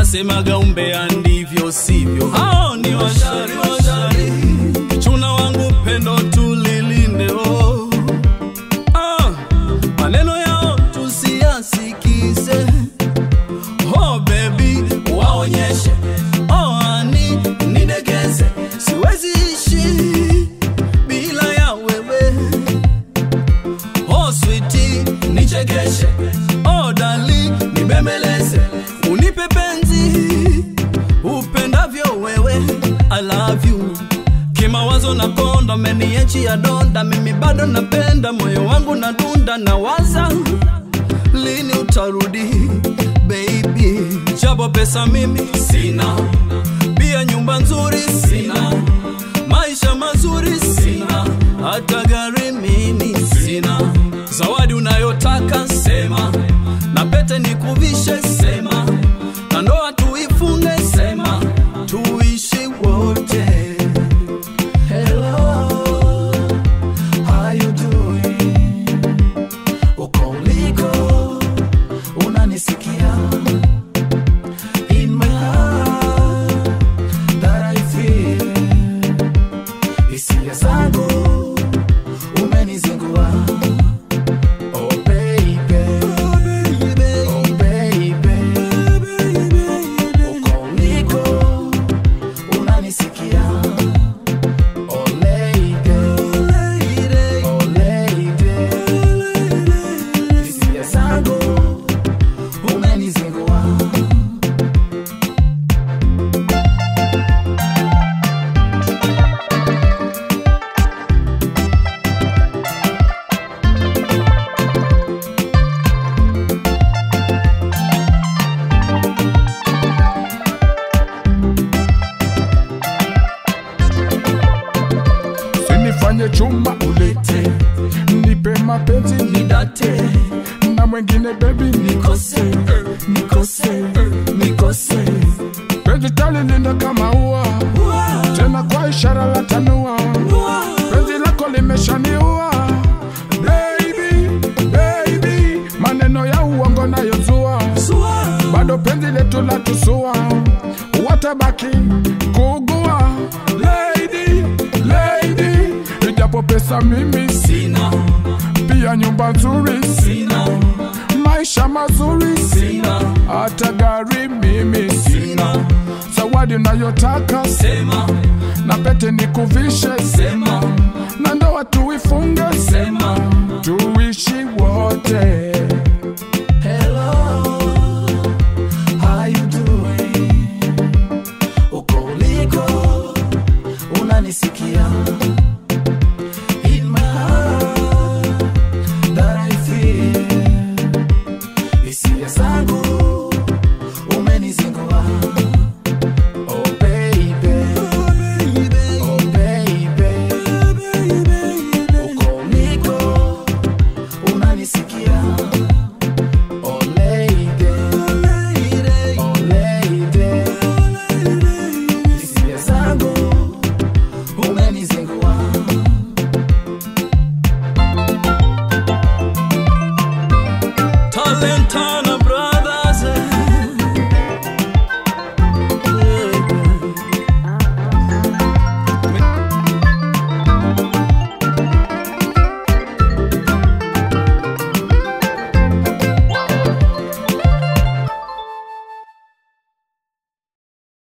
wanasemaga umbea ndivyo sivyo, hao ni washari washari. Kichuna wangu pendo tulilinde oh. Ah, maneno yao tusiyasikize oh baby, waonyeshe oh ani nidegeze, siwezi ishi bila ya wewe oh sweetie, nichekeshe oh dali, nibembeleze, unipe penzi upendavyo wewe, I love you kimawazo na konda, meniachia donda, mimi bado napenda, moyo wangu na dunda, na waza lini utarudi baby, japo pesa mimi sina, pia nyumba nzuri sina, maisha mazuri sina, hata gari mimi sina. Zawadi unayotaka sema, na pete nikuvishe sema, na ndoa tuifunge sema, tuishi wote. Hello, how you doing? Uko uliko, unanisikia? In my heart that I feel, hisia zangu umenizingua. Oh baby, oh baby, uko uliko, unanisikia? Oh lady, oh lady, hisia zangu umenizingua. sinifanye chuma ulete, nipe mapenzi Nidate, na mwengine bebi nikose, nikose, nikose, penzi talilinda kama ua, tena kwa ishara la tanua, penzi lako limeshaniua baby, baby, maneno ya uongo nayozua bado penzi letu la tusua, watabaki kugua lady, lady, ijapo pesa mimi Sina, pia nyumba nzuri sina, maisha mazuri sina, hata gari mimi sina, zawadi unayotaka sema, na pete nikuvishe sema, na ndoa tuifunge sema, tuishi wote